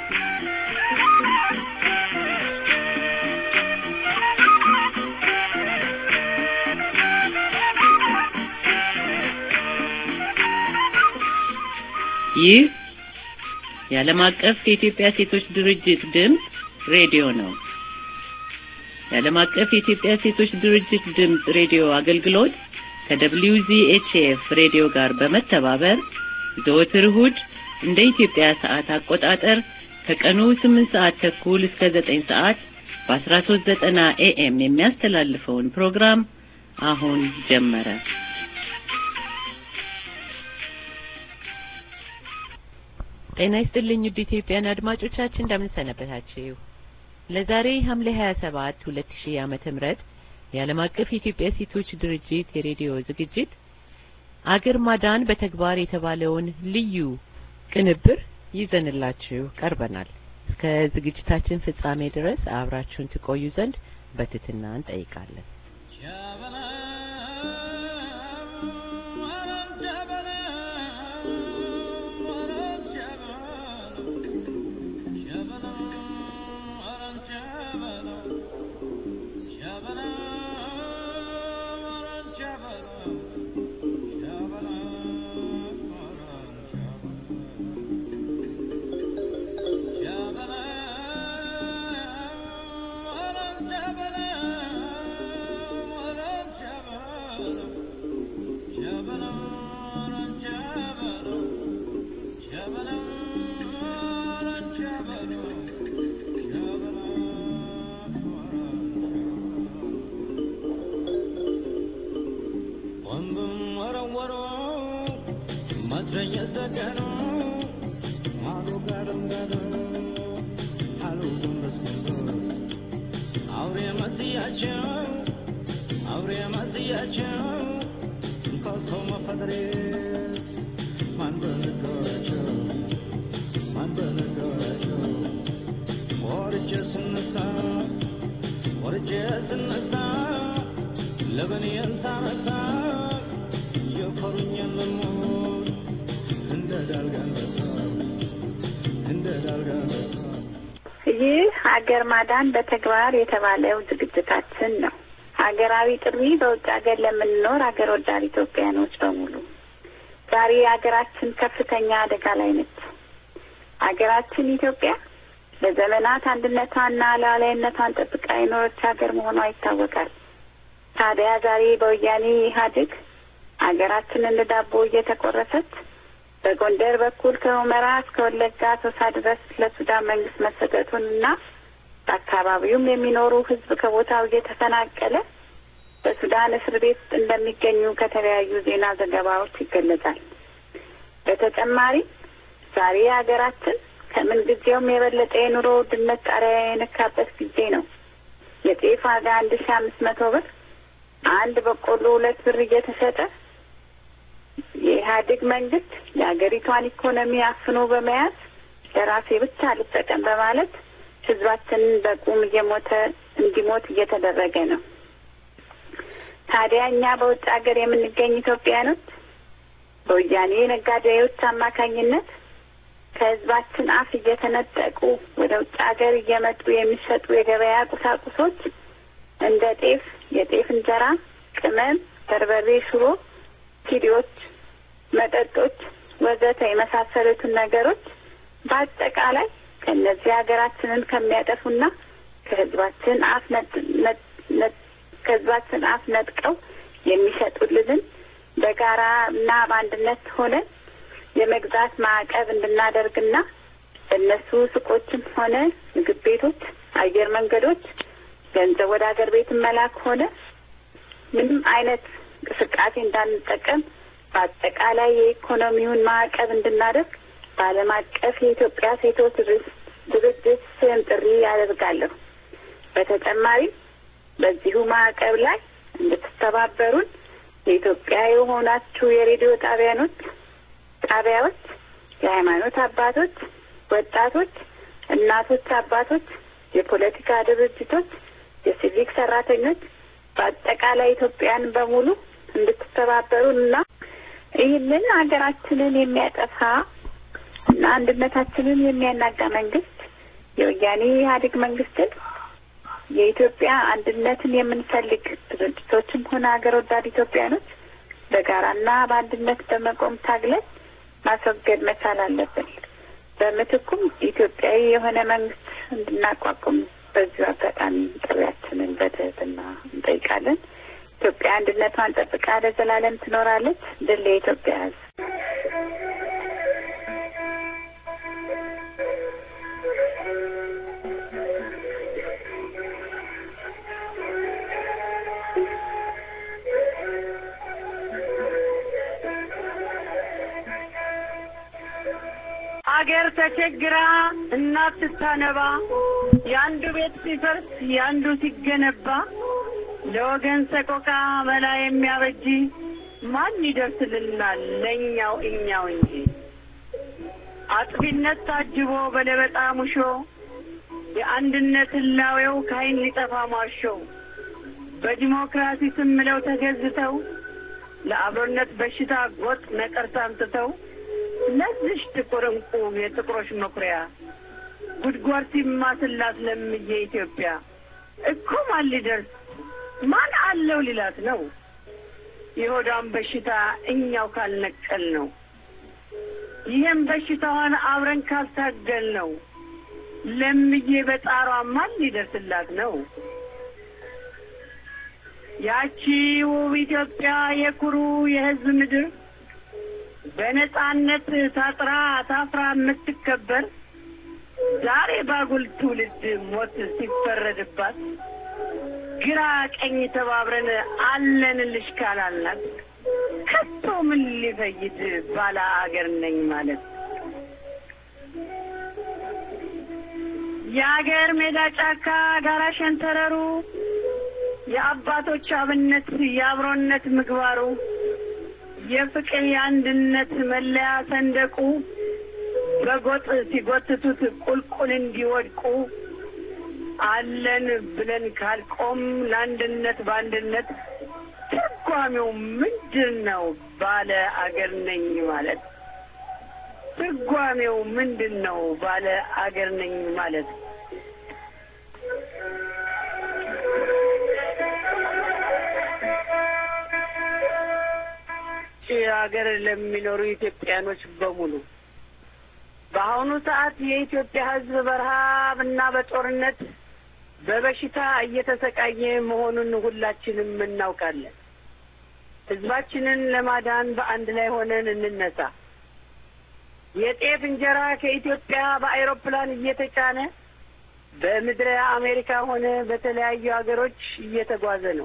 ይህ የዓለም አቀፍ የኢትዮጵያ ሴቶች ድርጅት ድምፅ ሬዲዮ ነው። የዓለም አቀፍ የኢትዮጵያ ሴቶች ድርጅት ድምፅ ሬዲዮ አገልግሎት ከWZHF ሬዲዮ ጋር በመተባበር ዘወትር እሁድ እንደ ኢትዮጵያ ሰዓት አቆጣጠር ከቀኑ 8 ሰዓት ተኩል እስከ 9 ሰዓት በ1390 ኤኤም የሚያስተላልፈውን ፕሮግራም አሁን ጀመረ። ጤና ይስጥልኝ ውድ ኢትዮጵያን አድማጮቻችን እንደምን ሰነበታችሁ? ለዛሬ ሐምሌ 27 2000 ዓመተ ምህረት የዓለም አቀፍ የኢትዮጵያ ሴቶች ድርጅት የሬዲዮ ዝግጅት አገር ማዳን በተግባር የተባለውን ልዩ ቅንብር ይዘንላችሁ ቀርበናል። እስከ ዝግጅታችን ፍጻሜ ድረስ አብራችሁን ትቆዩ ዘንድ በትህትና እንጠይቃለን። ይህ ሀገር ማዳን በተግባር የተባለው ዝግጅታችን ነው። ሀገራዊ ጥሪ በውጭ ሀገር ለምንኖር ሀገር ወዳድ ኢትዮጵያኖች በሙሉ ዛሬ ሀገራችን ከፍተኛ አደጋ ላይ ነች። ሀገራችን ኢትዮጵያ ለዘመናት አንድነቷንና ሉዓላዊነቷን ጠብቃ የኖረች ሀገር መሆኗ ይታወቃል። ታዲያ ዛሬ በወያኔ ኢህአዴግ ሀገራችን እንደ ዳቦ እየተቆረሰች በጎንደር በኩል ከሁመራ እስከ ወለጋ ቶሳ ድረስ ለሱዳን መንግስት መሰጠቱን እና በአካባቢውም የሚኖሩ ህዝብ ከቦታው እየተፈናቀለ በሱዳን እስር ቤት እንደሚገኙ ከተለያዩ ዜና ዘገባዎች ይገለጻል። በተጨማሪም ዛሬ ሀገራችን ከምን ጊዜውም የበለጠ የኑሮ ውድነት ጣሪያ የነካበት ጊዜ ነው። የጤፍ ዋጋ አንድ ሺ አምስት መቶ ብር፣ አንድ በቆሎ ሁለት ብር እየተሸጠ የኢህአዴግ መንግስት የሀገሪቷን ኢኮኖሚ አፍኖ በመያዝ ለራሴ ብቻ ልጠቀም በማለት ህዝባችንን በቁም እየሞተ እንዲሞት እየተደረገ ነው። ታዲያ እኛ በውጭ ሀገር የምንገኝ ኢትዮጵያኖች በወያኔ ነጋዴዎች አማካኝነት ከህዝባችን አፍ እየተነጠቁ ወደ ውጭ ሀገር እየመጡ የሚሸጡ የገበያ ቁሳቁሶች እንደ ጤፍ፣ የጤፍ እንጀራ፣ ቅመም፣ በርበሬ፣ ሽሮ፣ ኪዲዎች፣ መጠጦች ወዘተ የመሳሰሉትን ነገሮች በአጠቃላይ ከእነዚህ ሀገራችንን ከሚያጠፉና ከህዝባችን አፍ ከህዝባችን አፍ ነጥቀው የሚሸጡልንን በጋራ እና በአንድነት ሆነን የመግዛት ማዕቀብ እንድናደርግና በእነሱ ሱቆችም ሆነ ምግብ ቤቶች፣ አየር መንገዶች ገንዘብ ወደ ሀገር ቤት መላክ ሆነ ምንም አይነት እንቅስቃሴ እንዳንጠቀም በአጠቃላይ የኢኮኖሚውን ማዕቀብ እንድናደርግ በዓለም አቀፍ የኢትዮጵያ ሴቶች ድርጅት ስም ጥሪ ያደርጋለሁ። በተጨማሪም በዚሁ ማዕቀብ ላይ እንድትተባበሩን የኢትዮጵያ የሆናችሁ የሬዲዮ ጣቢያኖች ጣቢያዎች፣ የሃይማኖት አባቶች፣ ወጣቶች፣ እናቶች፣ አባቶች፣ የፖለቲካ ድርጅቶች፣ የሲቪክ ሰራተኞች በአጠቃላይ ኢትዮጵያን በሙሉ እንድትተባበሩን እና ይህንን ሀገራችንን የሚያጠፋ እና አንድነታችንን የሚያናጋ መንግስት የወያኔ ኢህአዴግ መንግስትን የኢትዮጵያ አንድነትን የምንፈልግ ድርጅቶችም ሆነ ሀገር ወዳድ ኢትዮጵያኖች በጋራና በአንድነት በመቆም ታግለን ማስወገድ መቻል አለብን። በምትኩም ኢትዮጵያዊ የሆነ መንግስት እንድናቋቁም በዚሁ አጋጣሚ ጥሪያችንን በትህትና እንጠይቃለን። ኢትዮጵያ አንድነቷን ጠብቃ ለዘላለም ትኖራለች። ድል የኢትዮጵያ ሕዝብ። አገር ተቸግራ እናት ስታነባ የአንዱ ቤት ሲፈርስ የአንዱ ሲገነባ ለወገን ሰቆቃ መላ የሚያበጅ ማን ይደርስልናል ለእኛው እኛው እንጂ። አጥፊነት ታጅቦ በለበጣ ሙሾ የአንድነት ህላዌው ካይን ሊጠፋ ሟሾ በዲሞክራሲ ስም ምለው ተገዝተው ለአብሮነት በሽታ ጎጥ ነቀርሳ አምጥተው ለዚሽ ጥቁር እንቁ የጥቁሮች መኩሪያ ጉድጓድ ሲማስላት ለምዬ ኢትዮጵያ እኮ ማን ሊደርስ ማን አለው ሊላት ነው? የሆዷን በሽታ እኛው ካልነቀል ነው። ይህም በሽታዋን አብረን ካልታገል ነው። ለምዬ በጣሯ ማን ሊደርስላት ነው? ያቺ ውብ ኢትዮጵያ የኩሩ የህዝብ ምድር በነጻነት ታጥራ ታፍራ የምትከበር ዛሬ ባጉል ትውልድ ሞት ሲፈረድባት ግራ ቀኝ ተባብረን አለንልሽ ካላልናት ከቶ ምን ሊፈይድ ባለ አገር ነኝ ማለት የአገር ሜዳ ጫካ ጋራ ሸንተረሩ የአባቶች አብነት የአብሮነት ምግባሩ የፍቅር የአንድነት መለያ ሰንደቁ በጎጥ ሲጎትቱት ቁልቁል እንዲወድቁ አለን ብለን ካልቆም ለአንድነት በአንድነት ትርጓሜው ምንድን ነው? ባለ አገር ነኝ ማለት ትርጓሜው ምንድን ነው? ባለ አገር ነኝ ማለት ሀገር ለሚኖሩ ኢትዮጵያኖች በሙሉ በአሁኑ ሰዓት የኢትዮጵያ ሕዝብ በረሃብ እና በጦርነት በበሽታ እየተሰቃየ መሆኑን ሁላችንም እናውቃለን። ሕዝባችንን ለማዳን በአንድ ላይ ሆነን እንነሳ። የጤፍ እንጀራ ከኢትዮጵያ በአይሮፕላን እየተጫነ በምድረ አሜሪካ ሆነ በተለያዩ ሀገሮች እየተጓዘ ነው።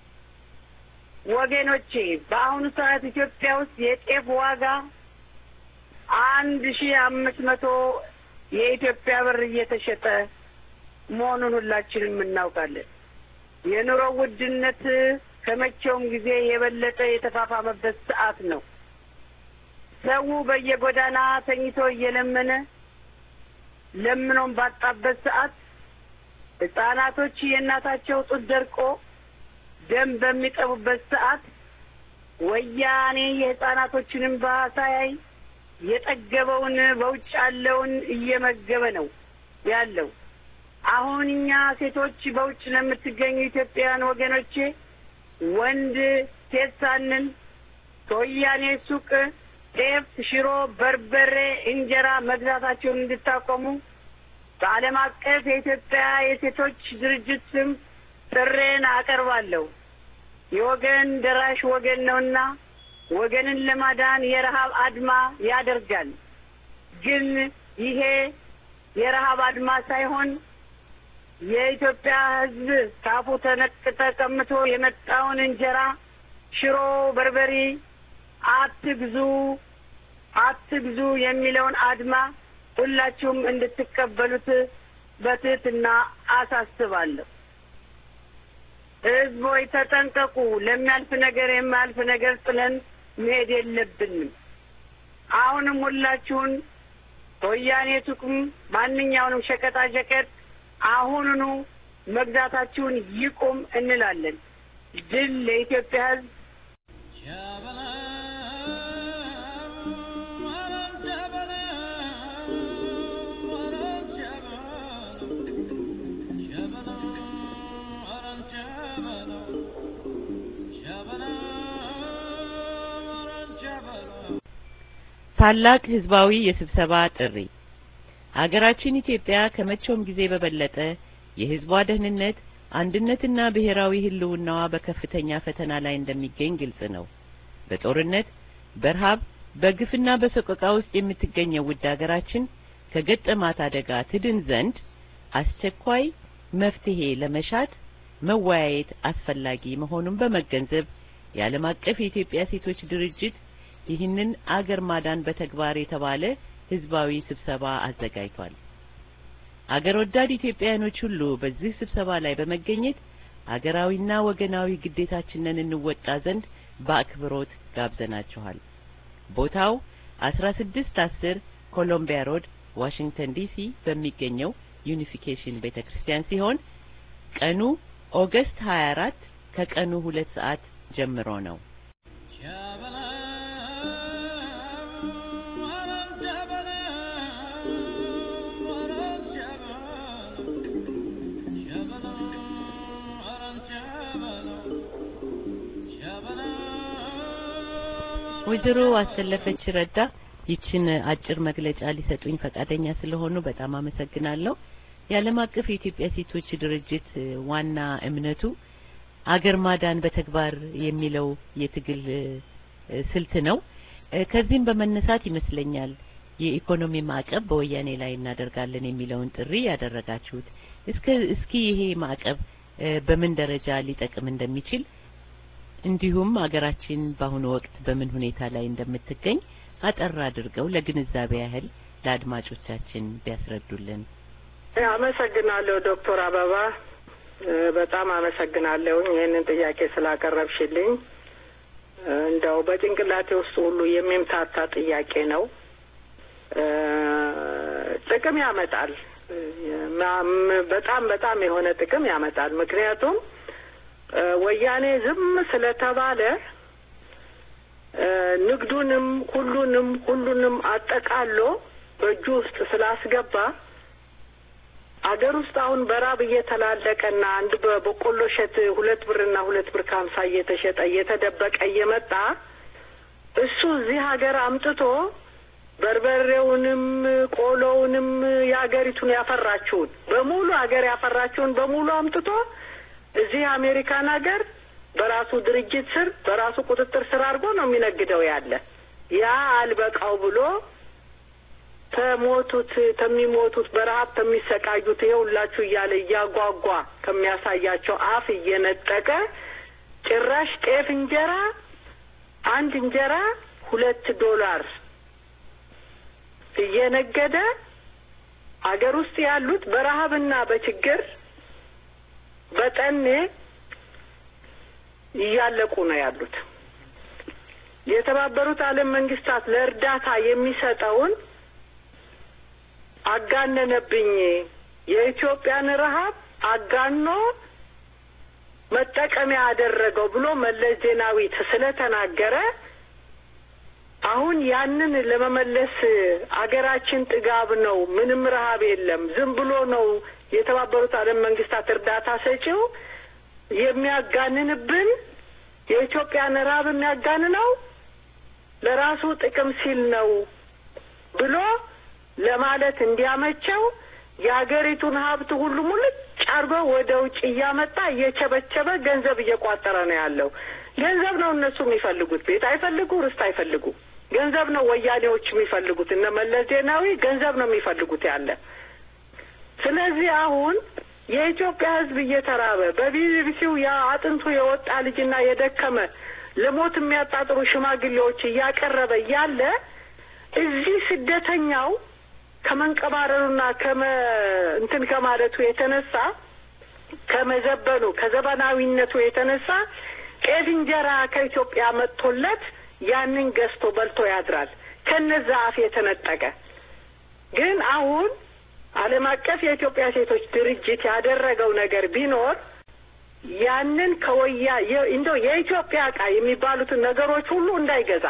ወገኖቼ በአሁኑ ሰዓት ኢትዮጵያ ውስጥ የጤፍ ዋጋ አንድ ሺ አምስት መቶ የኢትዮጵያ ብር እየተሸጠ መሆኑን ሁላችንም እናውቃለን። የኑሮ ውድነት ከመቼውም ጊዜ የበለጠ የተፋፋመበት ሰዓት ነው። ሰው በየጎዳና ተኝቶ እየለመነ ለምኖም ባጣበት ሰዓት ሕጻናቶች የእናታቸው ጡት ደርቆ ደም በሚጠቡበት ሰዓት ወያኔ የሕጻናቶችንም ሳያይ የጠገበውን በውጭ ያለውን እየመገበ ነው ያለው። አሁን እኛ ሴቶች በውጭ ለምትገኙ ኢትዮጵያውያን ወገኖቼ ወንድ ሴት ሳንል ከወያኔ ሱቅ ጤፍ፣ ሽሮ፣ በርበሬ፣ እንጀራ መግዛታቸውን እንድታቆሙ በዓለም አቀፍ የኢትዮጵያ የሴቶች ድርጅት ስም ጥሬን አቀርባለሁ። የወገን ደራሽ ወገን ነውና ወገንን ለማዳን የረሀብ አድማ ያደርጋል። ግን ይሄ የረሀብ አድማ ሳይሆን የኢትዮጵያ ሕዝብ ካፉ ተነቅ ተቀምቶ የመጣውን እንጀራ፣ ሽሮ፣ በርበሬ አትግዙ አትግዙ የሚለውን አድማ ሁላችሁም እንድትቀበሉት በትህትና አሳስባለሁ። ሕዝቦች ተጠንቀቁ። ለሚያልፍ ነገር የማያልፍ ነገር ጥለን መሄድ የለብንም። አሁንም ሁላችሁን ከወያኔ ሱቅም ማንኛውንም ሸቀጣ ሸቀጥ አሁኑኑ መግዛታችሁን ይቁም እንላለን። ድል ለኢትዮጵያ ሕዝብ። ታላቅ ህዝባዊ የስብሰባ ጥሪ ሀገራችን ኢትዮጵያ ከመቼውም ጊዜ በበለጠ የህዝቧ ደህንነት አንድነትና ብሔራዊ ህልውናዋ በከፍተኛ ፈተና ላይ እንደሚገኝ ግልጽ ነው። በጦርነት፣ በረሃብ፣ በግፍና በሰቆቃ ውስጥ የምትገኘው ውድ ሀገራችን ከገጠማት አደጋ ትድን ዘንድ አስቸኳይ መፍትሄ ለመሻት መወያየት አስፈላጊ መሆኑን በመገንዘብ የዓለም አቀፍ የኢትዮጵያ ሴቶች ድርጅት ይህንን አገር ማዳን በተግባር የተባለ ህዝባዊ ስብሰባ አዘጋጅቷል። አገር ወዳድ ኢትዮጵያውያኖች ሁሉ በዚህ ስብሰባ ላይ በመገኘት አገራዊና ወገናዊ ግዴታችንን እንወጣ ዘንድ በአክብሮት ጋብዘናችኋል። ቦታው አስራ ስድስት አስር ኮሎምቢያ ሮድ ዋሽንግተን ዲሲ በሚገኘው ዩኒፊኬሽን ቤተ ክርስቲያን ሲሆን ቀኑ ኦገስት 24 ከቀኑ ሁለት ሰዓት ጀምሮ ነው። ወይዘሮ አሰለፈች ረዳ ይችን አጭር መግለጫ ሊሰጡኝ ፈቃደኛ ስለሆኑ በጣም አመሰግናለሁ። የዓለም አቀፍ የኢትዮጵያ ሴቶች ድርጅት ዋና እምነቱ አገር ማዳን በተግባር የሚለው የትግል ስልት ነው። ከዚህም በመነሳት ይመስለኛል የኢኮኖሚ ማዕቀብ በወያኔ ላይ እናደርጋለን የሚለውን ጥሪ ያደረጋችሁት። እስከ እስኪ ይሄ ማዕቀብ በምን ደረጃ ሊጠቅም እንደሚችል እንዲሁም አገራችን በአሁኑ ወቅት በምን ሁኔታ ላይ እንደምትገኝ አጠር አድርገው ለግንዛቤ ያህል ለአድማጮቻችን ቢያስረዱልን። አመሰግናለሁ ዶክተር አበባ በጣም አመሰግናለሁ ይህንን ጥያቄ ስላቀረብሽልኝ። እንደው በጭንቅላቴ ውስጥ ሁሉ የሚምታታ ጥያቄ ነው። ጥቅም ያመጣል። በጣም በጣም የሆነ ጥቅም ያመጣል። ምክንያቱም ወያኔ ዝም ስለተባለ ንግዱንም ሁሉንም ሁሉንም አጠቃሎ በእጁ ውስጥ ስላስገባ አገር ውስጥ አሁን በራብ እየተላለቀና አንድ በበቆሎ እሸት ሁለት ብርና ሁለት ብር ከሀምሳ እየተሸጠ እየተደበቀ እየመጣ እሱ እዚህ ሀገር አምጥቶ በርበሬውንም ቆሎውንም የሀገሪቱን ያፈራችውን በሙሉ ሀገር ያፈራችውን በሙሉ አምጥቶ እዚህ አሜሪካን ሀገር በራሱ ድርጅት ስር በራሱ ቁጥጥር ስር አድርጎ ነው የሚነግደው ያለ ያ አልበቃው ብሎ ከሞቱት ከሚሞቱት በረሀብ ከሚሰቃዩት ይኸውላችሁ እያለ እያጓጓ ከሚያሳያቸው አፍ እየነጠቀ ጭራሽ ጤፍ እንጀራ አንድ እንጀራ ሁለት ዶላር እየነገደ አገር ውስጥ ያሉት በረሀብና በችግር በጠኔ እያለቁ ነው ያሉት። የተባበሩት ዓለም መንግስታት ለእርዳታ የሚሰጠውን አጋነነብኝ። የኢትዮጵያን ረሀብ አጋኖ መጠቀሚያ አደረገው ብሎ መለስ ዜናዊ ስለተናገረ አሁን ያንን ለመመለስ አገራችን ጥጋብ ነው፣ ምንም ረሀብ የለም፣ ዝም ብሎ ነው የተባበሩት ዓለም መንግስታት እርዳታ ሰጪው የሚያጋንንብን የኢትዮጵያን ረሀብ የሚያጋንነው ለራሱ ጥቅም ሲል ነው ብሎ ለማለት እንዲያመቸው የሀገሪቱን ሀብት ሁሉ ሙልጭ አርጎ ወደ ውጭ እያመጣ እየቸበቸበ ገንዘብ እየቋጠረ ነው ያለው። ገንዘብ ነው እነሱ የሚፈልጉት። ቤት አይፈልጉ፣ ርስት አይፈልጉ። ገንዘብ ነው ወያኔዎች የሚፈልጉት። እነ መለስ ዜናዊ ገንዘብ ነው የሚፈልጉት ያለ። ስለዚህ አሁን የኢትዮጵያ ሕዝብ እየተራበ በቢቢሲው ያ አጥንቱ የወጣ ልጅና የደከመ ለሞት የሚያጣጥሩ ሽማግሌዎች እያቀረበ እያለ እዚህ ስደተኛው ከመንቀባረሩና ከመ እንትን ከማለቱ የተነሳ ከመዘበኑ ከዘመናዊነቱ የተነሳ ጤፍ እንጀራ ከኢትዮጵያ መጥቶለት ያንን ገዝቶ በልቶ ያድራል። ከነዛ አፍ የተነጠቀ ግን አሁን ዓለም አቀፍ የኢትዮጵያ ሴቶች ድርጅት ያደረገው ነገር ቢኖር ያንን ከወያ እንደው የኢትዮጵያ እቃ የሚባሉትን ነገሮች ሁሉ እንዳይገዛ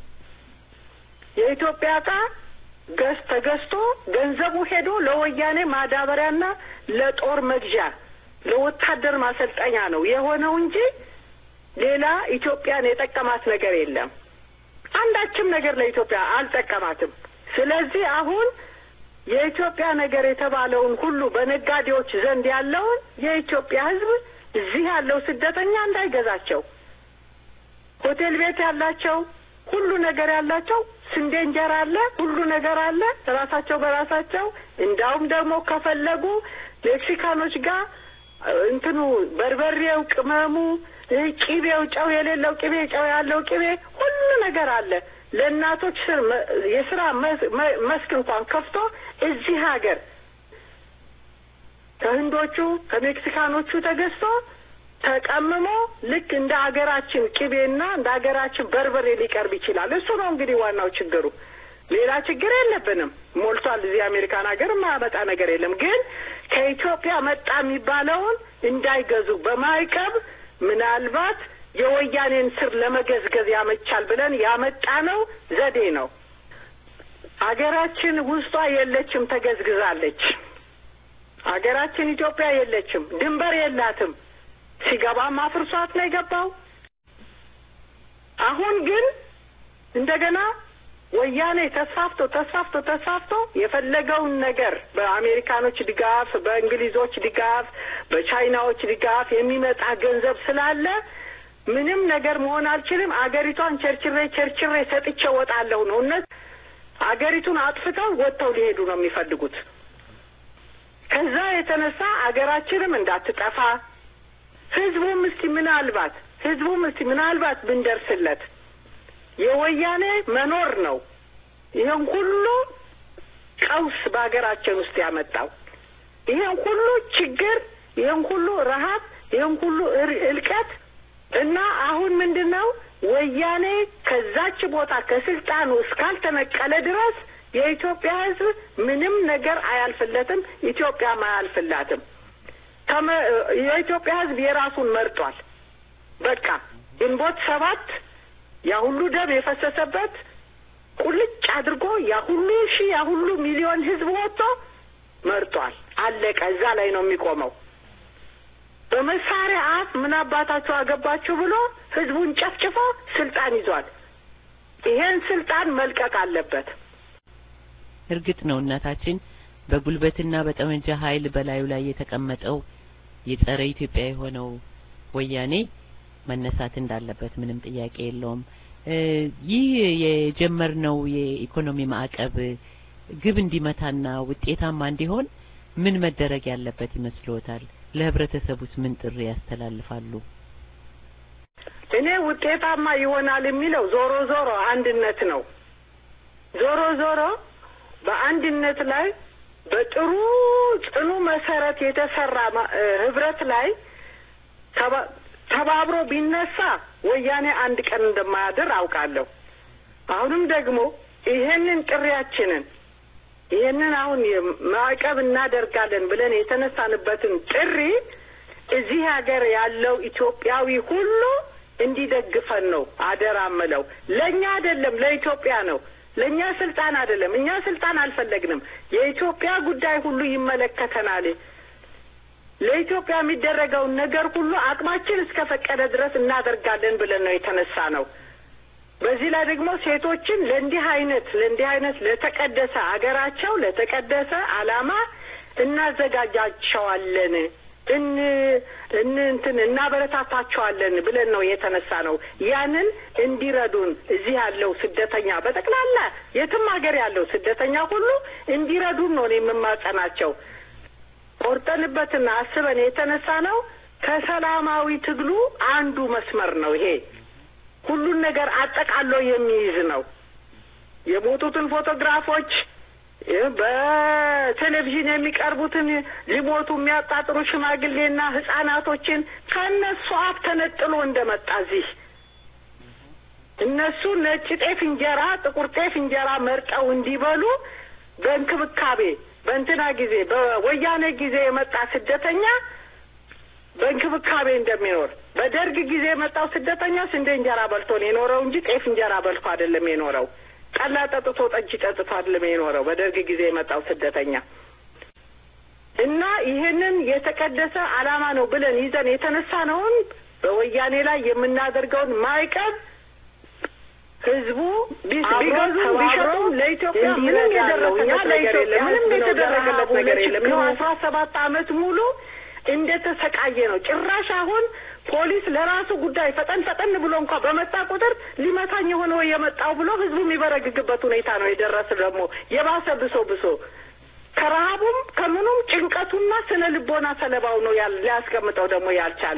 የኢትዮጵያ እቃ ገዝ ተገዝቶ ገንዘቡ ሄዶ ለወያኔ ማዳበሪያና ለጦር መግዣ ለወታደር ማሰልጠኛ ነው የሆነው እንጂ ሌላ ኢትዮጵያን የጠቀማት ነገር የለም። አንዳችም ነገር ለኢትዮጵያ አልጠቀማትም። ስለዚህ አሁን የኢትዮጵያ ነገር የተባለውን ሁሉ በነጋዴዎች ዘንድ ያለውን የኢትዮጵያ ሕዝብ እዚህ ያለው ስደተኛ እንዳይገዛቸው ሆቴል ቤት ያላቸው ሁሉ ነገር ያላቸው ስንዴ እንጀራ አለ፣ ሁሉ ነገር አለ ራሳቸው በራሳቸው እንዳውም ደግሞ ከፈለጉ ሜክሲካኖች ጋር እንትኑ በርበሬው፣ ቅመሙ፣ ቂቤው፣ ጨው የሌለው ቂቤ፣ ጨው ያለው ቂቤ ሁሉ ነገር አለ። ለእናቶች ስር የስራ መስክ እንኳን ከፍቶ እዚህ ሀገር ከህንዶቹ ከሜክሲካኖቹ ተገዝቶ ተቀምሞ ልክ እንደ ሀገራችን ቅቤና እንደ ሀገራችን በርበሬ ሊቀርብ ይችላል። እሱ ነው እንግዲህ ዋናው ችግሩ። ሌላ ችግር የለብንም። ሞልቷል። እዚህ አሜሪካን ሀገር የማያመጣ ነገር የለም። ግን ከኢትዮጵያ መጣ የሚባለውን እንዳይገዙ በማይቀብ ምናልባት የወያኔን ስር ለመገዝገዝ ያመቻል ብለን ያመጣነው ዘዴ ነው። ሀገራችን ውስጧ የለችም፣ ተገዝግዛለች። ሀገራችን ኢትዮጵያ የለችም፣ ድንበር የላትም። ሲገባም አፍርሷት ነው የገባው። አሁን ግን እንደገና ወያኔ ተስፋፍቶ ተስፋፍቶ ተስፋፍቶ የፈለገውን ነገር በአሜሪካኖች ድጋፍ፣ በእንግሊዞች ድጋፍ፣ በቻይናዎች ድጋፍ የሚመጣ ገንዘብ ስላለ ምንም ነገር መሆን አልችልም፣ አገሪቷን ቸርችሬ ቸርችሬ ሰጥቼ ወጣለሁ ነው። እነት አገሪቱን አጥፍተው ወጥተው ሊሄዱ ነው የሚፈልጉት። ከዛ የተነሳ አገራችንም እንዳትጠፋ ህዝቡም እስቲ ምናልባት ህዝቡም እስቲ ምናልባት ብንደርስለት የወያኔ መኖር ነው ይህን ሁሉ ቀውስ በሀገራችን ውስጥ ያመጣው ይህን ሁሉ ችግር፣ ይህን ሁሉ ረሀብ፣ ይህን ሁሉ እልቀት እና አሁን ምንድን ነው ወያኔ ከዛች ቦታ ከስልጣኑ እስካልተነቀለ ድረስ የኢትዮጵያ ህዝብ ምንም ነገር አያልፍለትም፣ ኢትዮጵያም አያልፍላትም። የኢትዮጵያ ህዝብ የራሱን መርጧል። በቃ ግንቦት ሰባት ያ ሁሉ ደም የፈሰሰበት ቁልጭ አድርጎ ያ ሁሉ ሺህ ያ ሁሉ ሚሊዮን ህዝብ ወጥቶ መርጧል። አለቀ። እዛ ላይ ነው የሚቆመው። በመሳሪያ አፍ ምን አባታቸው አገባችሁ ብሎ ህዝቡን ጨፍጭፎ ስልጣን ይዟል። ይሄን ስልጣን መልቀቅ አለበት። እርግጥ ነው እናታችን በጉልበትና በጠመንጃ ኃይል በላዩ ላይ የተቀመጠው የጸረ ኢትዮጵያ የሆነው ወያኔ መነሳት እንዳለበት ምንም ጥያቄ የለውም። ይህ የጀመርነው የኢኮኖሚ ማዕቀብ ግብ እንዲመታና ውጤታማ እንዲሆን ምን መደረግ ያለበት ይመስልዎታል? ለህብረተሰቡስ ምን ጥሪ ያስተላልፋሉ? እኔ ውጤታማ ይሆናል የሚለው ዞሮ ዞሮ አንድነት ነው። ዞሮ ዞሮ በአንድነት ላይ በጥሩ ጽኑ መሰረት የተሰራ ህብረት ላይ ተባብሮ ቢነሳ ወያኔ አንድ ቀን እንደማያድር አውቃለሁ። አሁንም ደግሞ ይሄንን ጥሪያችንን ይሄንን አሁን ማዕቀብ እናደርጋለን ብለን የተነሳንበትን ጥሪ እዚህ ሀገር ያለው ኢትዮጵያዊ ሁሉ እንዲደግፈን ነው አደራ ምለው። ለእኛ አይደለም ለኢትዮጵያ ነው። ለእኛ ስልጣን አይደለም። እኛ ስልጣን አልፈለግንም። የኢትዮጵያ ጉዳይ ሁሉ ይመለከተናል። ለኢትዮጵያ የሚደረገውን ነገር ሁሉ አቅማችን እስከ ፈቀደ ድረስ እናደርጋለን ብለን ነው የተነሳ ነው። በዚህ ላይ ደግሞ ሴቶችን ለእንዲህ አይነት ለእንዲህ አይነት ለተቀደሰ አገራቸው ለተቀደሰ ዓላማ እናዘጋጃቸዋለን እን እን እንትን እናበረታታቸዋለን ብለን ነው የተነሳ ነው። ያንን እንዲረዱን እዚህ ያለው ስደተኛ በጠቅላላ የትም ሀገር ያለው ስደተኛ ሁሉ እንዲረዱን ነው የምማጸናቸው። ቆርጠንበትና አስበን የተነሳ ነው። ከሰላማዊ ትግሉ አንዱ መስመር ነው ይሄ። ሁሉን ነገር አጠቃሎ የሚይዝ ነው። የሞቱትን ፎቶግራፎች በቴሌቪዥን የሚቀርቡትን ሊሞቱ የሚያጣጥሩ ሽማግሌና ህጻናቶችን ከእነሱ አፍ ተነጥሎ እንደመጣ እዚህ እነሱ ነጭ ጤፍ እንጀራ፣ ጥቁር ጤፍ እንጀራ መርጠው እንዲበሉ በእንክብካቤ በእንትና ጊዜ በወያኔ ጊዜ የመጣ ስደተኛ በእንክብካቤ እንደሚኖር በደርግ ጊዜ የመጣው ስደተኛ ስንዴ እንጀራ በልቶ ነው የኖረው እንጂ ጤፍ እንጀራ በልቶ አይደለም የኖረው። ጠላ ጠጥቶ ጠጅ ጠጥቶ አይደለም የኖረው በደርግ ጊዜ የመጣው ስደተኛ እና ይሄንን የተቀደሰ ዓላማ ነው ብለን ይዘን የተነሳነውን በወያኔ ላይ የምናደርገውን ማዕቀብ ህዝቡ ቢገዙም ቢገዙም ቢሸጡም ለኢትዮጵያ ምንም የደረሰለት ነገር የለም። ምንም የተደረገለት ነገር የለም። ይኸው አስራ ሰባት አመት ሙሉ እንደተሰቃየ ነው። ጭራሽ አሁን ፖሊስ ለራሱ ጉዳይ ፈጠን ፈጠን ብሎ እንኳ በመጣ ቁጥር ሊመታኝ የሆነ ወይ የመጣው ብሎ ህዝቡ የሚበረግግበት ሁኔታ ነው የደረስ ደግሞ የባሰ ብሶ ብሶ ከረሀቡም ከምኑም ጭንቀቱና ስነ ልቦና ሰለባው ነው ሊያስቀምጠው ደግሞ ያልቻለ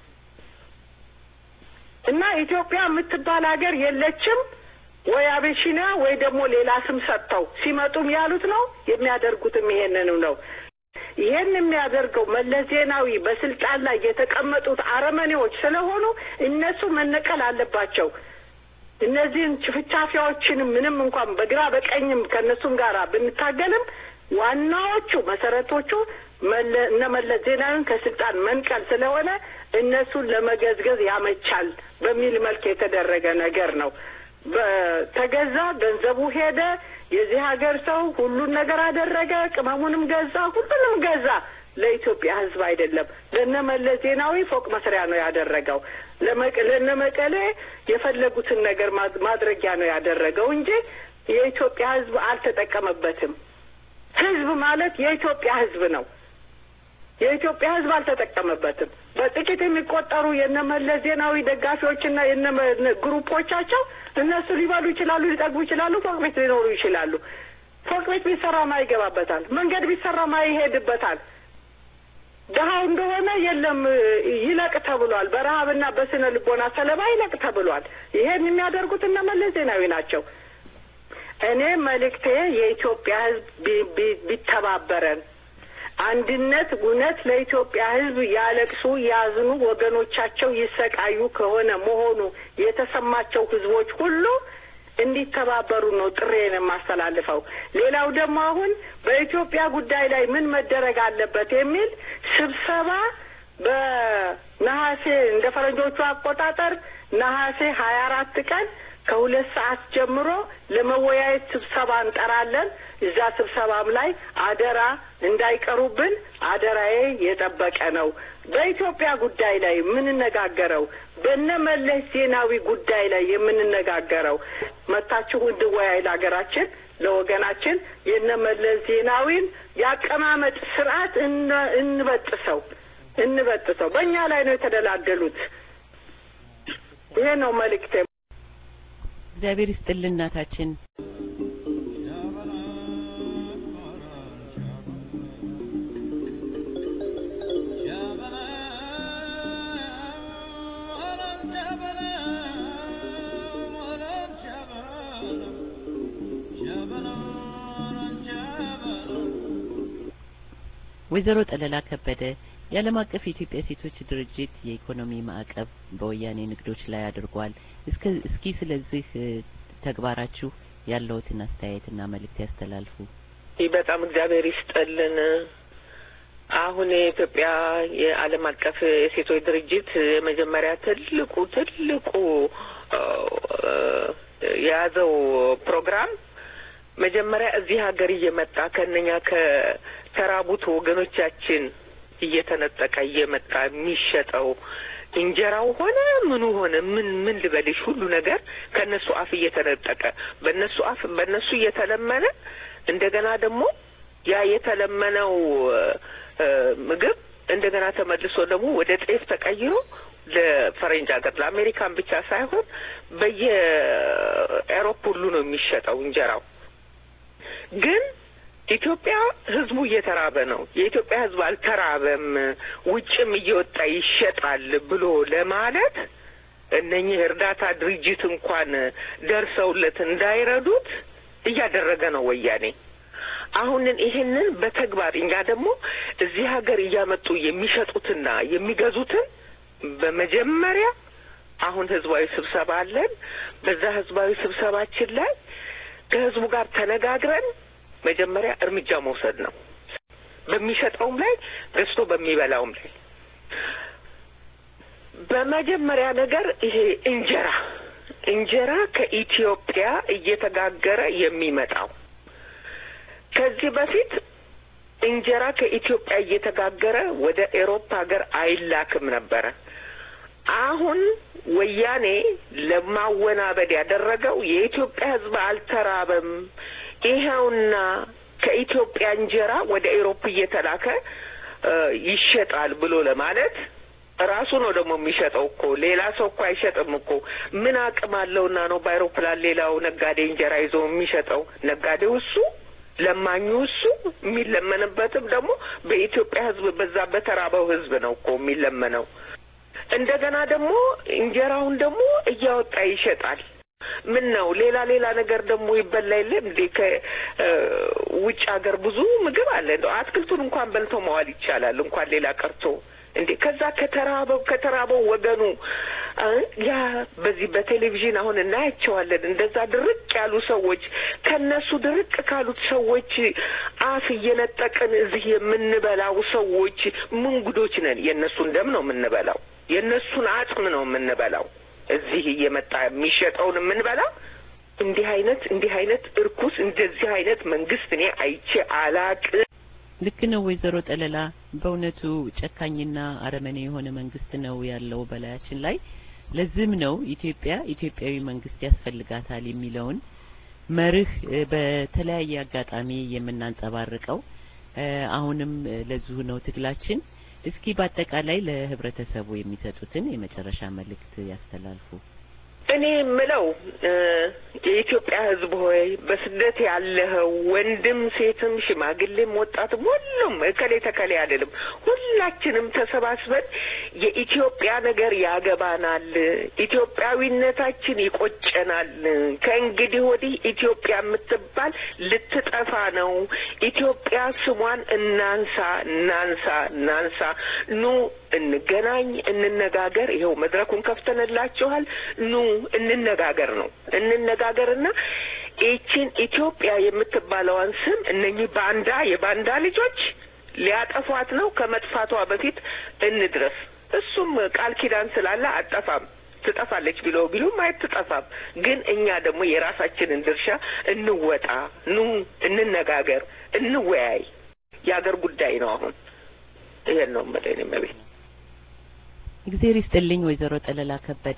እና ኢትዮጵያ የምትባል ሀገር የለችም ወይ አቤሺኒያ ወይ ደግሞ ሌላ ስም ሰጥተው ሲመጡም ያሉት ነው የሚያደርጉትም ይሄንኑ ነው። ይሄን የሚያደርገው መለስ ዜናዊ በስልጣን ላይ የተቀመጡት አረመኔዎች ስለሆኑ እነሱ መነቀል አለባቸው። እነዚህን ችፍቻፊያዎችንም ምንም እንኳን በግራ በቀኝም ከእነሱም ጋር ብንታገልም ዋናዎቹ መሰረቶቹ እነ መለስ ዜናዊን ከስልጣን መንቀል ስለሆነ እነሱን ለመገዝገዝ ያመቻል በሚል መልክ የተደረገ ነገር ነው። በተገዛ ገንዘቡ ሄደ። የዚህ ሀገር ሰው ሁሉን ነገር አደረገ። ቅመሙንም ገዛ፣ ሁሉንም ገዛ። ለኢትዮጵያ ሕዝብ አይደለም። ለነ መለስ ዜናዊ ፎቅ መስሪያ ነው ያደረገው። ለነ መቀሌ የፈለጉትን ነገር ማድረጊያ ነው ያደረገው እንጂ የኢትዮጵያ ሕዝብ አልተጠቀመበትም። ሕዝብ ማለት የኢትዮጵያ ሕዝብ ነው። የኢትዮጵያ ሕዝብ አልተጠቀመበትም። በጥቂት የሚቆጠሩ የነ መለስ ዜናዊ ደጋፊዎችና የነ ግሩፖቻቸው እነሱ ሊበሉ ይችላሉ፣ ሊጠግቡ ይችላሉ፣ ፎቅ ቤት ሊኖሩ ይችላሉ። ፎቅ ቤት ቢሰራ ማ ይገባበታል፣ መንገድ ቢሰራ ማ ይሄድበታል። ድሀው እንደሆነ የለም ይለቅ ተብሏል። በረሀብና በስነ ልቦና ሰለባ ይለቅ ተብሏል። ይሄን የሚያደርጉት እነ መለስ ዜናዊ ናቸው። እኔ መልእክቴ የኢትዮጵያ ሕዝብ ቢተባበረን አንድነት እውነት ለኢትዮጵያ ሕዝብ ያለቅሱ ያዝኑ ወገኖቻቸው ይሰቃዩ ከሆነ መሆኑ የተሰማቸው ሕዝቦች ሁሉ እንዲተባበሩ ነው ጥሬን የማስተላልፈው። ሌላው ደግሞ አሁን በኢትዮጵያ ጉዳይ ላይ ምን መደረግ አለበት የሚል ስብሰባ በነሐሴ እንደ ፈረንጆቹ አቆጣጠር ነሐሴ ሀያ አራት ቀን ከሁለት ሰዓት ጀምሮ ለመወያየት ስብሰባ እንጠራለን። እዛ ስብሰባም ላይ አደራ እንዳይቀሩብን አደራዬ የጠበቀ ነው። በኢትዮጵያ ጉዳይ ላይ የምንነጋገረው በነ መለስ ዜናዊ ጉዳይ ላይ የምንነጋገረው መታችሁ እንድወያይ ለሀገራችን ለወገናችን የነ መለስ ዜናዊን የአቀማመጥ ስርዓት እንበጥሰው እንበጥሰው። በእኛ ላይ ነው የተደላደሉት። ይሄ ነው መልእክቴ። እግዚአብሔር ይስጥልን እናታችን። ወይዘሮ ጠለላ ከበደ የዓለም አቀፍ የኢትዮጵያ ሴቶች ድርጅት የኢኮኖሚ ማዕቀብ በወያኔ ንግዶች ላይ አድርጓል። እስከ እስኪ ስለዚህ ተግባራችሁ ያለውትን አስተያየትና መልእክት ያስተላልፉ። ይህ በጣም እግዚአብሔር ይስጠልን። አሁን የኢትዮጵያ የዓለም አቀፍ የሴቶች ድርጅት የመጀመሪያ ትልቁ ትልቁ የያዘው ፕሮግራም መጀመሪያ እዚህ ሀገር እየመጣ ከእነኛ ከተራቡት ወገኖቻችን እየተነጠቀ እየመጣ የሚሸጠው እንጀራው ሆነ ምኑ ሆነ ምን ምን ልበልሽ ሁሉ ነገር ከእነሱ አፍ እየተነጠቀ በእነሱ አፍ በእነሱ እየተለመነ እንደገና ደግሞ ያ የተለመነው ምግብ እንደገና ተመልሶ ደግሞ ወደ ጤፍ ተቀይሮ ለፈረንጅ ሀገር ለአሜሪካን ብቻ ሳይሆን በየአውሮፕ ሁሉ ነው የሚሸጠው እንጀራው ግን ኢትዮጵያ ህዝቡ እየተራበ ነው። የኢትዮጵያ ህዝብ አልተራበም፣ ውጭም እየወጣ ይሸጣል ብሎ ለማለት እነኚህ እርዳታ ድርጅት እንኳን ደርሰውለት እንዳይረዱት እያደረገ ነው ወያኔ። አሁንን ይሄንን በተግባር እኛ ደግሞ እዚህ ሀገር እያመጡ የሚሸጡትና የሚገዙትን በመጀመሪያ አሁን ህዝባዊ ስብሰባ አለን። በዛ ህዝባዊ ስብሰባችን ላይ ከህዝቡ ጋር ተነጋግረን መጀመሪያ እርምጃ መውሰድ ነው። በሚሸጠውም ላይ ገዝቶ በሚበላውም ላይ በመጀመሪያ ነገር ይሄ እንጀራ እንጀራ ከኢትዮጵያ እየተጋገረ የሚመጣው ከዚህ በፊት እንጀራ ከኢትዮጵያ እየተጋገረ ወደ ኤሮፓ ሀገር አይላክም ነበረ። አሁን ወያኔ ለማወናበድ ያደረገው የኢትዮጵያ ሕዝብ አልተራበም፣ ይኸውና ከኢትዮጵያ እንጀራ ወደ ኤሮፕ እየተላከ ይሸጣል ብሎ ለማለት ራሱ ነው ደግሞ የሚሸጠው እኮ ሌላ ሰው እኮ አይሸጥም እኮ። ምን አቅም አለውና ነው በአይሮፕላን ሌላው ነጋዴ እንጀራ ይዞ የሚሸጠው? ነጋዴው እሱ፣ ለማኙ እሱ፣ የሚለመንበትም ደግሞ በኢትዮጵያ ሕዝብ በዛ በተራበው ሕዝብ ነው እኮ የሚለመነው። እንደገና ደግሞ እንጀራውን ደግሞ እያወጣ ይሸጣል። ምን ነው ሌላ ሌላ ነገር ደግሞ ይበላ የለም እንዴ? ከውጭ ሀገር ብዙ ምግብ አለ። እንደው አትክልቱን እንኳን በልቶ መዋል ይቻላል፣ እንኳን ሌላ ቀርቶ እንዴ ከዛ ከተራበው ከተራበው ወገኑ ያ በዚህ በቴሌቪዥን አሁን እናያቸዋለን። እንደዛ ድርቅ ያሉ ሰዎች ከነሱ ድርቅ ካሉት ሰዎች አፍ እየነጠቅን እዚህ የምንበላው ሰዎች ምን ጉዶች ነን? የእነሱን ደም ነው የምንበላው፣ የእነሱን አጽም ነው የምንበላው። እዚህ እየመጣ የሚሸጠውን የምንበላው እንዲህ አይነት እንዲህ አይነት እርኩስ እንደዚህ አይነት መንግስት እኔ አይቼ አላቅ ልክ ነው ወይዘሮ ጠለላ። በእውነቱ ጨካኝና አረመኔ የሆነ መንግስት ነው ያለው በላያችን ላይ። ለዚህም ነው ኢትዮጵያ ኢትዮጵያዊ መንግስት ያስፈልጋታል የሚለውን መርህ በተለያየ አጋጣሚ የምናንጸባርቀው። አሁንም ለዚሁ ነው ትግላችን። እስኪ በአጠቃላይ ለህብረተሰቡ የሚሰጡትን የመጨረሻ መልእክት ያስተላልፉ። እኔ የምለው የኢትዮጵያ ሕዝብ ሆይ በስደት ያለኸው ወንድም፣ ሴትም፣ ሽማግሌም፣ ወጣትም ሁሉም እከሌ ተከሌ አይደለም። ሁላችንም ተሰባስበን የኢትዮጵያ ነገር ያገባናል፣ ኢትዮጵያዊነታችን ይቆጨናል። ከእንግዲህ ወዲህ ኢትዮጵያ የምትባል ልትጠፋ ነው። ኢትዮጵያ ስሟን እናንሳ፣ እናንሳ፣ እናንሳ። ኑ እንገናኝ፣ እንነጋገር። ይኸው መድረኩን ከፍተንላችኋል። ኑ እንነጋገር ነው እንነጋገርና ይቺን ኢትዮጵያ የምትባለዋን ስም እነኚህ ባንዳ የባንዳ ልጆች ሊያጠፏት ነው። ከመጥፋቷ በፊት እንድረስ። እሱም ቃል ኪዳን ስላለ አጠፋም ትጠፋለች ቢለው ቢሉም አትጠፋም። ግን እኛ ደግሞ የራሳችንን ድርሻ እንወጣ። ኑ እንነጋገር፣ እንወያይ። የአገር ጉዳይ ነው። አሁን ይሄን ነው የምልህ እኔ መቤት እግዜር ይስጥልኝ ወይዘሮ ጠለላ ከበደ።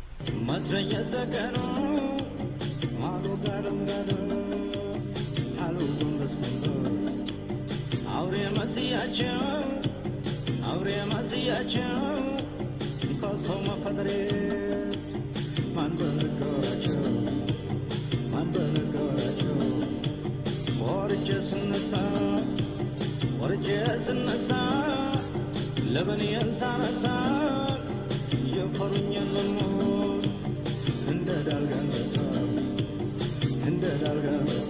አውሬ መስያቸው አውሬ መስያቸው ከሰው መፈጠሬ ማን በነገራቸው ማን በነገራቸው ወርጄ ስነሳ ወርጄ ስነሳ ለበኔን ሳነሳ የፈሩኝ ልሞት እንደ ዳልጋነሳ እንደ ዳልጋነሳ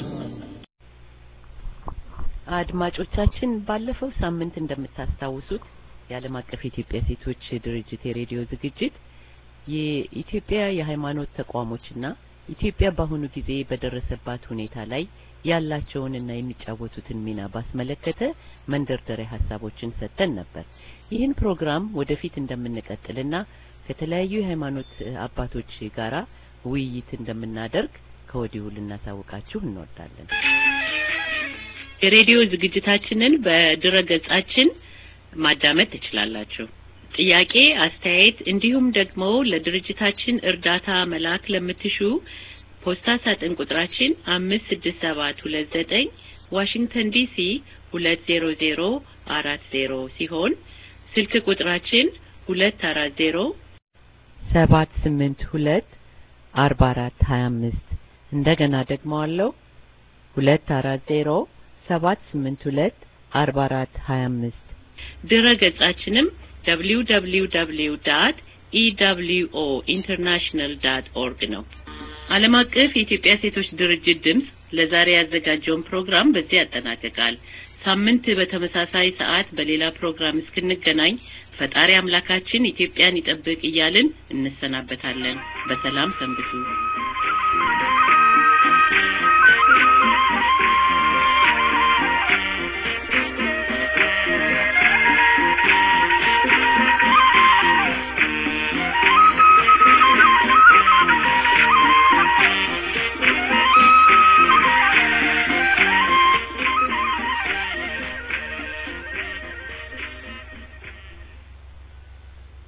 አድማጮቻችን ባለፈው ሳምንት እንደምታስታውሱት የዓለም አቀፍ የኢትዮጵያ ሴቶች ድርጅት የሬዲዮ ዝግጅት የኢትዮጵያ የሃይማኖት ተቋሞችና ኢትዮጵያ በአሁኑ ጊዜ በደረሰባት ሁኔታ ላይ ያላቸውንና የሚጫወቱትን ሚና ባስመለከተ መንደርደሪያ ሀሳቦችን ሰጥተን ነበር። ይህን ፕሮግራም ወደፊት እንደምንቀጥልና ከተለያዩ የሃይማኖት አባቶች ጋራ ውይይት እንደምናደርግ ከወዲሁ ልናሳውቃችሁ እንወዳለን። የሬዲዮ ዝግጅታችንን በድረ ገጻችን ማዳመጥ ትችላላችሁ። ጥያቄ፣ አስተያየት እንዲሁም ደግሞ ለድርጅታችን እርዳታ መላክ ለምትሹ ፖስታ ሳጥን ቁጥራችን አምስት ስድስት ሰባት ሁለት ዘጠኝ ዋሽንግተን ዲሲ ሁለት ዜሮ ዜሮ አራት ዜሮ ሲሆን ስልክ ቁጥራችን ሁለት አራት ዜሮ ሰባት ስምንት ሁለት አርባ አራት ሀያ አምስት እንደገና ደግሞ አለው ሁለት አራት ዜሮ ሰባት ስምንት ሁለት አርባ አራት ሀያ አምስት ድረ ገጻችንም ደብሊው ደብሊው ደብሊው ዳት ኢደብሊውኦ ኢንተርናሽናል ዳት ኦርግ ነው። ዓለም አቀፍ የኢትዮጵያ ሴቶች ድርጅት ድምፅ ለዛሬ ያዘጋጀውን ፕሮግራም በዚህ ያጠናቅቃል። ሳምንት በተመሳሳይ ሰዓት በሌላ ፕሮግራም እስክንገናኝ ፈጣሪ አምላካችን ኢትዮጵያን ይጠብቅ እያልን እንሰናበታለን። በሰላም ሰንብቱ።